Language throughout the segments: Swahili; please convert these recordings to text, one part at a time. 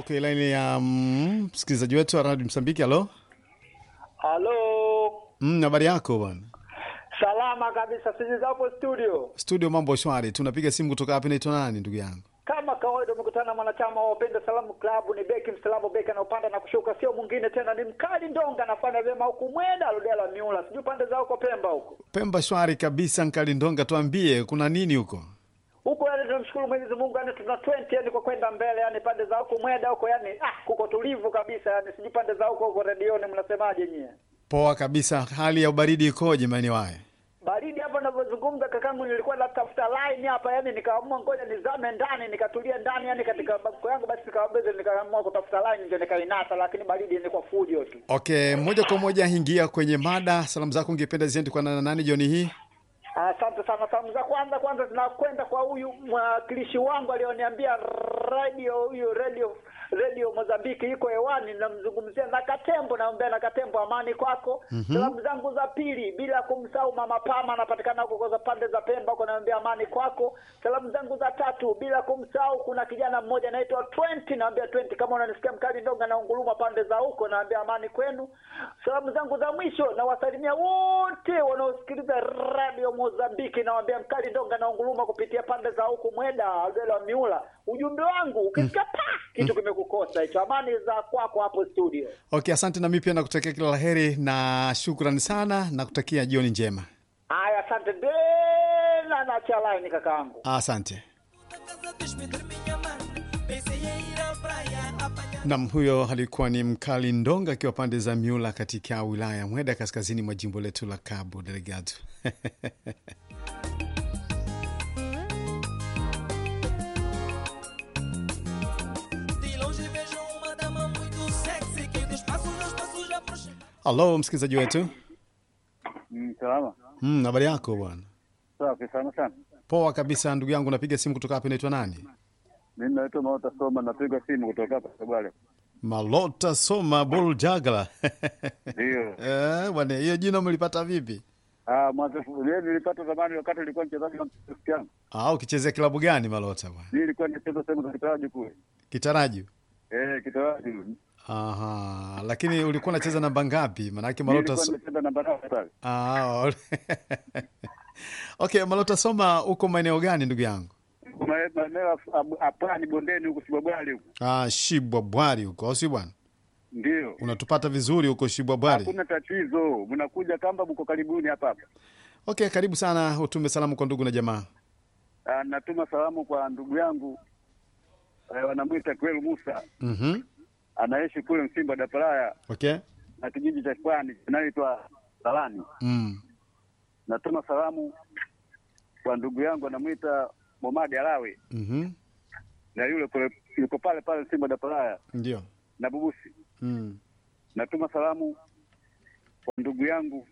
kwenye laini ya mm, msikilizaji wetu wa Radio Msambiki. Halo, Halo, mm, habari yako bwana? salama kabisa. Sisi zapo studio Studio, mambo shwari. Tunapiga simu kutoka hapa. Naitwa nani ndugu yangu? kama kawaida, umekutana na mwanachama wa Wapenda Salamu Klabu. Ni beki msalamu, beki anaopanda na kushuka, sio mwingine tena, ni mkali Ndonga. Anafanya vyema huku Mwenda Ludela Miula, sijui pande za huko Pemba huko Pemba shwari kabisa. Nkali Ndonga, tuambie kuna nini huko? huko, yani tunamshukuru Mwenyezi Mungu, yani tuna 20 yani kwa kwenda mbele, yani pande za huko Mwenda huko, yani ah, kuko tulivu kabisa, yani sijui pande za huko huko redioni mnasemaje nyie? Poa kabisa. Hali ya ubaridi ikoje maeneo haya? baridi hapa ninavyozungumza kakangu, nilikuwa natafuta line hapa, yani nikaamua ngoja nizame ndani, nikatulia ndani, yani katika banko yangu, basi nikawabeza, nikaamua kutafuta line ndio nikainasa, lakini baridi ilikuwa fujo tu. Okay, moja kwa moja ingia kwenye mada. Salamu zako ungependa ziende kwa nana nani jioni hii? Asante sana. Salamu za kwanza kwanza zinakwenda kwa huyu mwakilishi wangu alioniambia radio huyu radio radio Mozambiki iko hewani, namzungumzia na Katembo, naombea na Katembo, amani kwako. Salamu zangu za pili, bila kumsahau mama Pama, anapatikana huko kwa pande za Pemba huko, naombea amani kwako. Salamu zangu za tatu, bila kumsahau, kuna kijana mmoja anaitwa 20, naambia 20, kama unanisikia mkali Ndonga na unguruma pande za huko, naambia amani kwenu. Salamu zangu za mwisho, nawasalimia wote wanaosikiliza radio Mozambiki, nawaambia mkali Ndonga na unguruma kupitia pande za huku Mweda Aldela Miula. Ujumbe wangu ukisikia pa kitu kimekukosa hicho, amani za kwako hapo studio. Okay, asante. Na mimi pia nakutakia kila la heri na shukrani sana, nakutakia jioni njema. Haya, asante tena na cha line kakaangu. Asante. Nam, huyo alikuwa ni Mkali Ndonga akiwa pande za Miula katika wilaya ya Mweda kaskazini mwa jimbo letu la Cabo Delgado. De longe vejo uma dama muito sexy que dos passos meus passos já aproxima. Halo msikilizaji wetu, Mm, salama. Mm, habari yako bwana? Safi sana sana. Poa kabisa ndugu yangu, napiga simu kutoka hapa. Inaitwa nani? Mimi naitwa Maota Soma, napiga simu kutoka hapa Kabale. Malota Soma Bol Jagla. Ndio. Eh, bwana, hiyo jina umelipata vipi? Ah, mwanzo mimi nilipata zamani wakati nilikuwa mchezaji wa Cristiano. Ah, ukichezea klabu gani Malota bwana? Mimi nilikuwa nicheza sehemu za kitaraji kule. Kitaraju. Eh, kitaraji. Aha, lakini ulikuwa unacheza namba ngapi? Maanake Mimi Malota nilikuwa so... nimecheza namba tatu pale. Ah, okay, Malota Soma, uko maeneo gani ndugu yangu? Kuna maeneo hapani bondeni huko Sibabwali huko. Ah, Shibwa Bwari huko, au si bwana? Ndio. Unatupata vizuri huko Shibwa Bwari? Hakuna tatizo. Mnakuja kamba mko karibuni hapa hapa. Okay, karibu sana, utume salamu kwa ndugu na jamaa. Ah, natuma salamu kwa ndugu yangu eh, wanamwita Kwelu Musa Mhm. anaishi kule Msimba Dapalaya Okay. na kijiji cha Pwani kinaitwa Salani. Mm. Natuma salamu kwa ndugu yangu anamwita Momadi Alawi Mhm. na yule kule yuko pale pale Simba Dapalaya Ndio. na Bubusi. Mm. Natuma salamu kwa ndugu yangu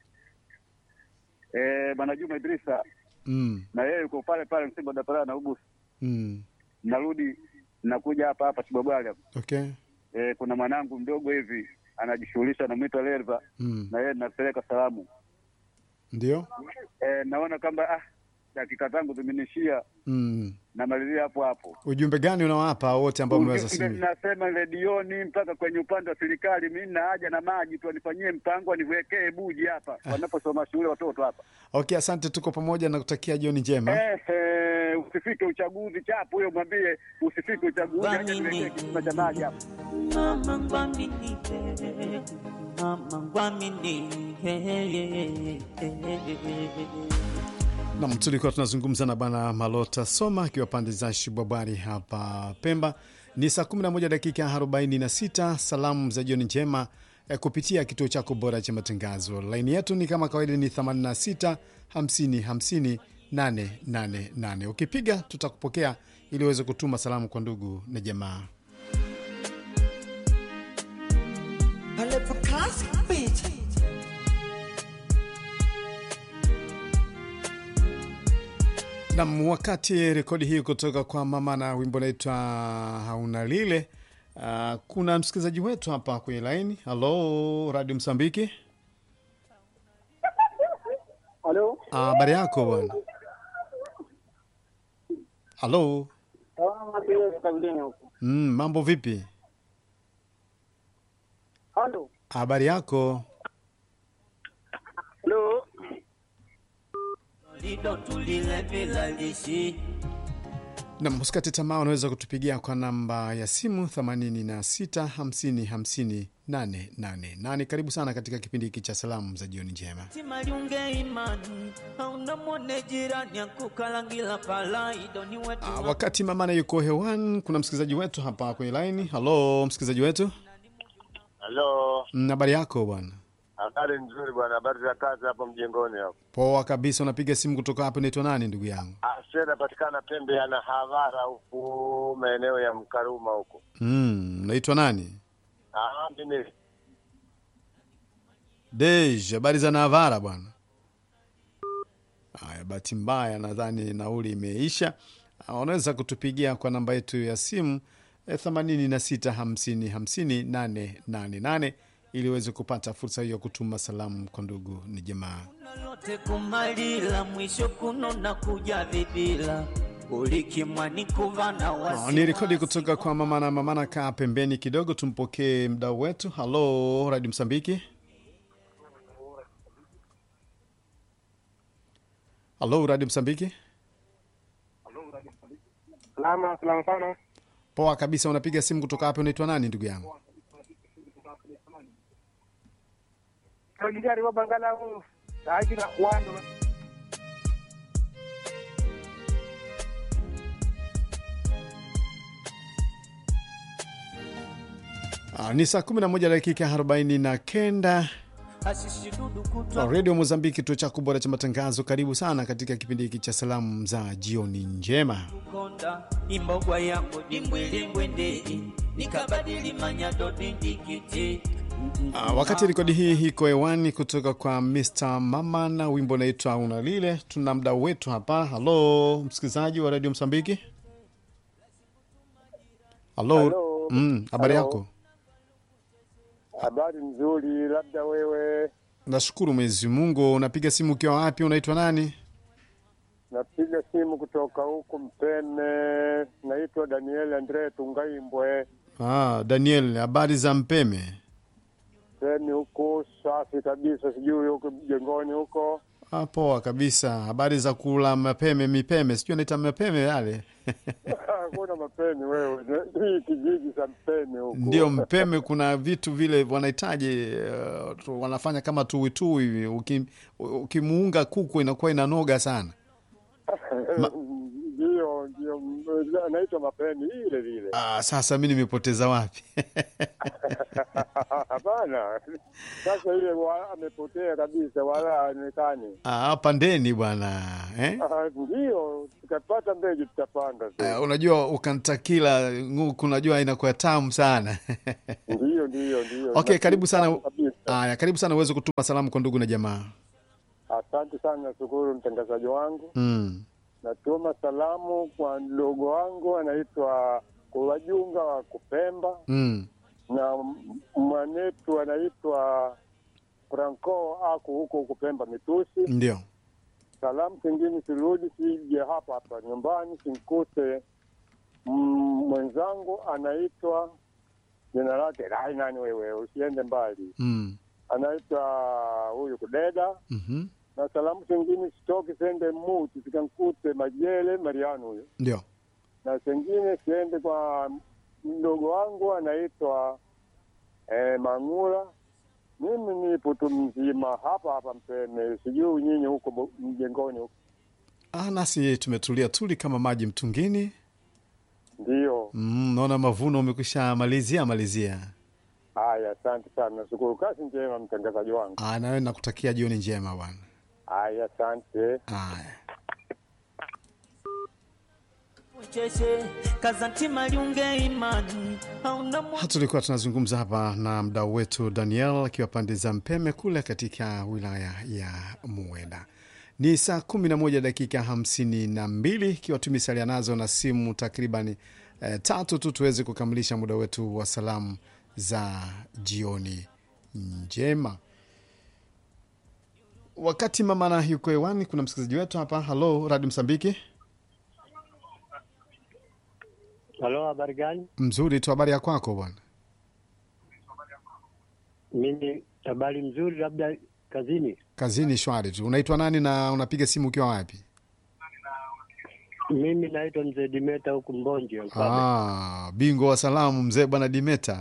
eh, Bwana Juma Idrisa Mm. na yeye yuko pale pale Simba Dapalaya na Bubusi. Mm. Narudi nakuja hapa hapa Sibabwali hapa. Okay. Eh, kuna mwanangu mdogo hivi anajishughulisha anamwita Lerva Mm. na yeye napeleka salamu. Ndio. Eh, naona kwamba ah, dakika zangu zimenishia, Mm. namalizia hapo hapo. Ujumbe gani unawapa wote ambao umeweza Ujumbe simu? Nasema redioni mpaka kwenye upande wa serikali, mi na haja na maji tu, wanifanyie mpango, waniwekee buji hapa wanaposoma shule watoto hapa. Okay, asante, tuko pamoja na kutakia jioni njema. Ehe, usifike uchaguzi chapu huyo, mwambie usifike uchaguzi, aje niwekee kisima cha maji hapa. Mama ngwamini, mama ngwamini, Nam, tulikuwa tunazungumza na bwana Malota Soma akiwa pande za Shibwabwari hapa Pemba. Ni saa 11 dakika 46. Salamu za jioni njema eh, kupitia kituo chako bora cha matangazo. Laini yetu ni kama kawaida ni 86 50 50 888. Ukipiga tutakupokea ili uweze kutuma salamu kwa ndugu na jamaa. pale pa classic beat. Nam, wakati rekodi hii kutoka kwa mama na wimbo naitwa hauna lile. Uh, kuna msikilizaji wetu hapa kwenye laini. Halo, Radio Msambiki. Halo, Ah, habari yako bwana? Halo, Salama pia kabilini huko. Mm, mambo vipi? Halo. Habari yako? Halo. Lido tulile bila lishi Na msikate tamaa, unaweza kutupigia kwa namba ya simu 86 50 50 888. Karibu sana katika kipindi hiki cha salamu za jioni njema. timaliunge imani hauna mwone jirani akukalangila palaido ni wetu Ah, wakati mamana yuko hewani, kuna msikilizaji wetu hapa kwenye laini. Halo, msikilizaji wetu, Halo, Mm, habari yako bwana? habari nzuri bwana, habari za kazi hapo mjengoni hapo. Poa kabisa. Unapiga simu kutoka hapo, naitwa nani ndugu yangu? Ase napatikana pembe ya Nahavara huku maeneo ya Mkaruma huku. Mm, naitwa nani? Ah, mimi Dej, habari za Navara bwana. Haya, bahati mbaya nadhani nauli imeisha. Ah, Unaweza kutupigia kwa namba yetu ya simu eh, 86 50 50 888 ili uweze kupata fursa hiyo ya kutuma salamu kwa ndugu ni jamaa. lote kumalila mwisho kuno na kuja vidila ulikimwani kuvana Oh, ni rekodi kutoka kwa mamana. Mamana, kaa pembeni kidogo, tumpokee mdau wetu. Halo, Radio Msambiki. Halo, Radio Msambiki. Salama, salama sana. Poa kabisa. Unapiga simu kutoka hapo, unaitwa nani ndugu yangu? Kagijari wa Bangala huu. Haji na wando. Ah, ni saa 11 dakika 40 na kenda. ashishidudu kutwa redio Mozambiki, kituo chako bora cha matangazo. Karibu sana katika kipindi hiki cha salamu za jioni njema. konda imbogwa yangu dimbwilimbwendei nikabadili manyado dindikiti Ah, wakati rekodi hii iko hewani kutoka kwa Mr Mama na wimbo unaitwa Unalile, tuna mdau wetu hapa. Halo msikilizaji wa redio Msambiki. Halo, Halo. Mm, habari Halo. yako? habari nzuri, labda wewe. Nashukuru Mwenyezi Mungu. Unapiga simu ukiwa wapi? Unaitwa nani? Napiga simu kutoka huku Mpeme, naitwa Daniel Andre Tungaimbwe. Ah, Daniel, habari za Mpeme? Mpeme huku safi kabisa, sijui huku mjengoni huko. Ah, poa kabisa. Habari za kula mapeme mipeme, sijui anaita mapeme yale Hakuna mapeni wewe, hii kijiji cha Mpeme huku ndio mpeme. Kuna vitu vile wanahitaji uh, tu- wanafanya kama tuwitui hivi. Uki- Ukimuunga kuku inakuwa inanoga sana. ndio ndio, anaitwa mapeni ile vile. Ah, sasa mi nimepoteza wapi? Hapana, sasa ile wa- amepotea kabisa, wala haonekani. Ah, hapa ndeni bwana eh? Ah, Ndio tukapata mbegu tutapanda tu. Uh, unajua ukantakila nguku, unajua inakuwa tamu sana Ndio ndio ndio. okay, karibu sana. Kabisa. Aya, karibu sana uweze kutuma salamu kwa ndugu na jamaa. Asante sana, nashukuru mtangazaji wangu. Mm. Natuma salamu kwa mdogo wangu anaitwa Kuwajunga wa Kupemba Mm. na m- mwanetu anaitwa Franco aku huko Kupemba Mitusi. Ndio. Salamu zingine sirudi, sije hapa hapa nyumbani simkute mm, mwenzangu anaitwa jina lake ai, nani wewe, usiende mbali, Mm. anaitwa huyu Kudeda. Mhm. Na salamu zingine sitoki sende muti zikankute Majele Mariano huyo, Ndio. na zingine siende kwa mdogo wangu anaitwa eh, Mangula. Mimi nipo tu mzima hapa hapa Mpeme, sijui nyinyi huko bo- mjengoni huko. Ah, nasi tumetulia tuli kama maji mtungini. Ndio, Mm, naona mavuno umekwisha malizia malizia. haya, asante sana, nashukuru. Kazi njema, mtangazaji wangu. Ah, nawe nakutakia jioni njema bwana. Haya, asante. Aya. ucheshe kazantima liunge imani hauna mwa Ha, tulikuwa tunazungumza hapa na mdau wetu Daniel akiwa pande za Mpeme kule katika wilaya ya Muweda. Ni saa kumi na moja dakika hamsini na mbili ikiwa tumesalia nazo na simu takriban eh, tatu tu tuweze kukamilisha muda wetu wa salamu za jioni njema. Wakati mama na yuko hewani, kuna msikilizaji wetu hapa. Halo, Radio Msambiki. Halo, habari gani? Mzuri tu, habari ya kwako bwana? Mimi habari mzuri, labda kazini. Kazini shwari tu. Unaitwa nani na unapiga simu ukiwa wapi? Mimi naitwa mzee Dimeta huku Mbonje. Mfalme. Ah, bingwa wa salamu mzee bwana Dimeta.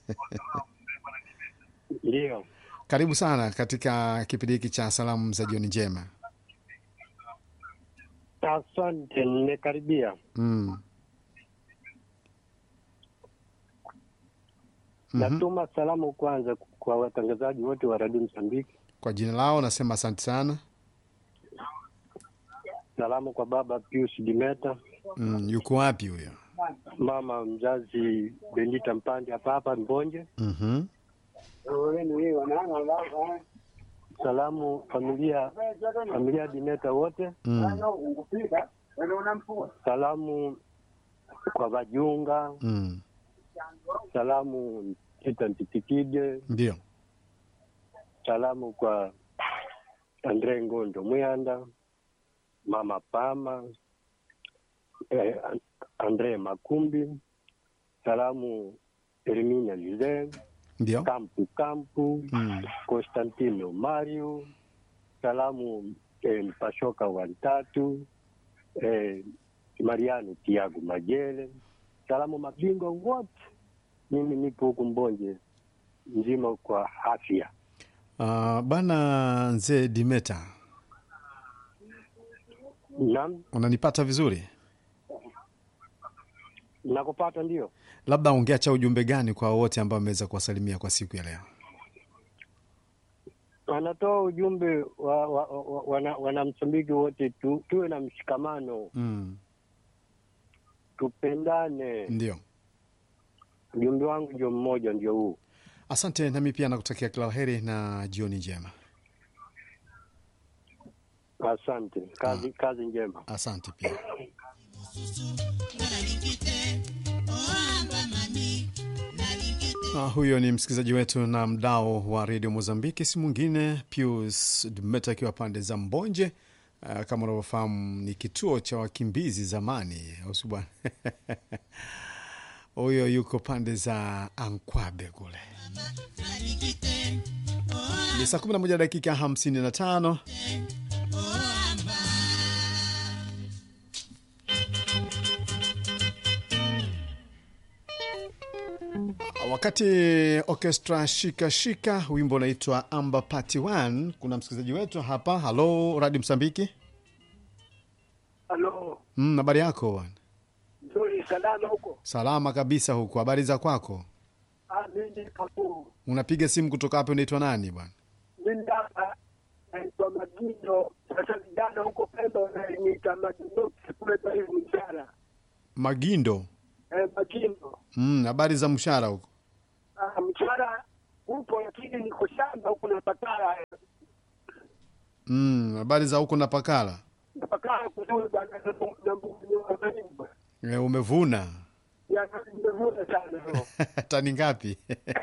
Ndio, Karibu sana katika kipindi hiki cha salamu za jioni njema. asante, nimekaribia. Mm. Mhm. Natuma salamu kwanza kwa watangazaji wote wa Radio Msambiki. Kwa jina lao nasema asante sana. Salamu kwa baba Pius Dimeta, Mm, yuko wapi huyo? mama mzazi Bendita Mpande hapa hapa Mbonje. Mhm. Salamu familia familia Dimeta wote. Mm. Salamu kwa Vajunga. Mm. Salamu Tita Ntitikide. Ndio. Salamu kwa Andre Ngondo Mwanda, mama Pama, eh, Andre Makumbi. Salamu Erminia Lize, Ndio. Kampu Kampu, Mm. Constantino Mario. Salamu eh, Mpashoka Wantatu, eh, Mariano Tiago Majele. Salamu mabingwa wote. Mimi nipo huku Mbonje mzima kwa afya. Uh, bana mzee Dimeta, Naam, unanipata vizuri? nakupata ndio. Labda ungeacha ujumbe gani kwa wote ambao wameweza kuwasalimia kwa siku ya leo? Anatoa ujumbe wa, wa, wa, wana, wanamsambiki wote tu, tuwe na mshikamano, Mm. tupendane. Ndio. Ujumbe wangu ndio mmoja, ndio huu. Asante, nami pia nakutakia kila la heri na jioni njema. Asante, kazi, kazi njema. Asante pia. Ah, huyo ni msikilizaji wetu na mdao wa redio Mozambiki, si mwingine Pius Dmeta akiwa pande za Mbonje. Ah, kama unavyofahamu ni kituo cha wakimbizi zamani, au si bwana? Huyo yuko pande za Ankwabe kule. Ni saa 11 dakika 55. Wakati orchestra shika shika, wimbo unaitwa Amba Party 1. Kuna msikilizaji wetu hapa. Halo, Radio Msambiki. Halo, Mm, habari yako bwana? nzuri salama huko. Salama kabisa huku. Habari za kwako? Ah, mimi Kakuru. Unapiga simu kutoka hapo, unaitwa nani bwana? Mimi hapa naitwa Magindo. Sasa vijana huko Pemba wananiita Magindo kule kwa hiyo mshahara. Magindo. Eh, Magindo. Mm, habari za mshahara huko? Ah, mshahara upo lakini niko shamba huko na pakala. Mm, habari za huko na Pakala. Na pakala kuzuri bwana na na mbugu wa Marimba. E, umevuna Ya nimevuna sana leo. tani ngapi?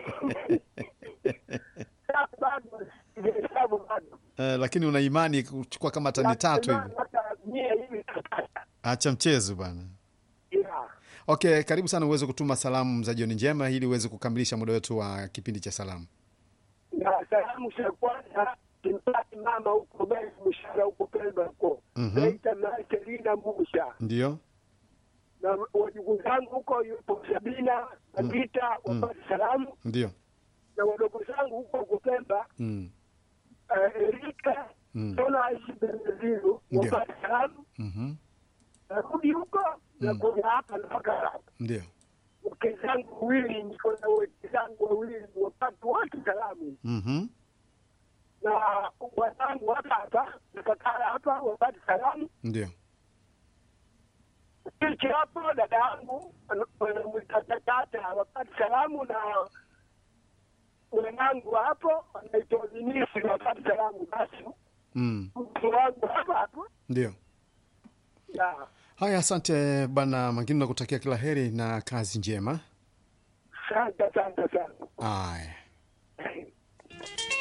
Sasa bado sijahesabu bado. Eh, lakini una imani kuchukua kama tani tatu hivi? Hata mia hivi tutapata. Acha mchezo bwana. Yeah. Okay, karibu sana uweze kutuma salamu za jioni njema ili uweze kukamilisha muda wetu wa kipindi cha salamu. na salamu za kwanza simpati mama huko Beni Mshara huko Pemba huko Mhm. naita Marcelina Musha Ndio? na wajukuu zangu huko yupo Sabina Magita wapate salamu Ndio. na wadogo zangu huko huko Pemba Mm. eh, Erika Mm. Tona aishi Beneziru Ndio. wapate salamu Mhm. narudi huko na Mm. kuja hapa mpaka hapa Ndio. wake zangu wawili niko na wake zangu wawili wapate wote salamu Mhm. na wazangu hapa hapa nakakala hapa wapate salamu Ndio. Hichi hapo dada yangu mtatatata wapate salamu na mwanangu hapo anaitwa Vinisi wapate salamu basi Mm. mtu wangu hapa hapo Ndio. ya Haya, asante bwana Mangini, nakutakia kila heri na kazi njema. asante asante sana Aya.